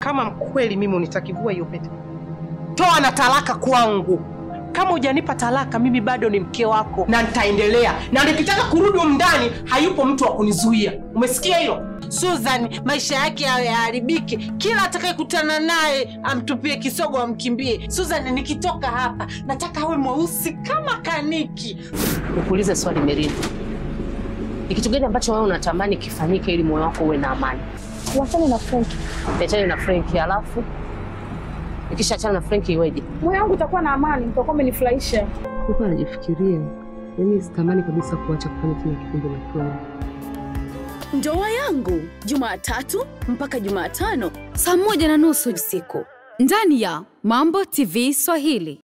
Kama kweli mimi unitakivua hiyo pete, toa na talaka kwangu. Kama hujanipa talaka, mimi bado ni mke wako na nitaendelea, na nikitaka kurudi humu ndani, hayupo mtu wa kunizuia. Umesikia hilo? Susan maisha yake yawe yaharibike, kila atakayekutana naye amtupie kisogo, amkimbie. Susan, nikitoka hapa nataka awe mweusi kama kaniki. Nikuulize swali Merina, ni kitu gani ambacho wewe unatamani kifanyike ili moyo wako uwe na amani? Tuachane na Frank. Niachane na Frank, alafu nikishaachana na Frank iweje? Moyo wangu utakuwa na amani, utakuwa umenifurahisha. Huko anajifikiria, yaani sitamani kabisa kuacha kufanya tena kipindi na Frank. Ndoa yangu Jumatatu mpaka Jumatano saa moja na nusu usiku ndani ya Mambo TV Swahili.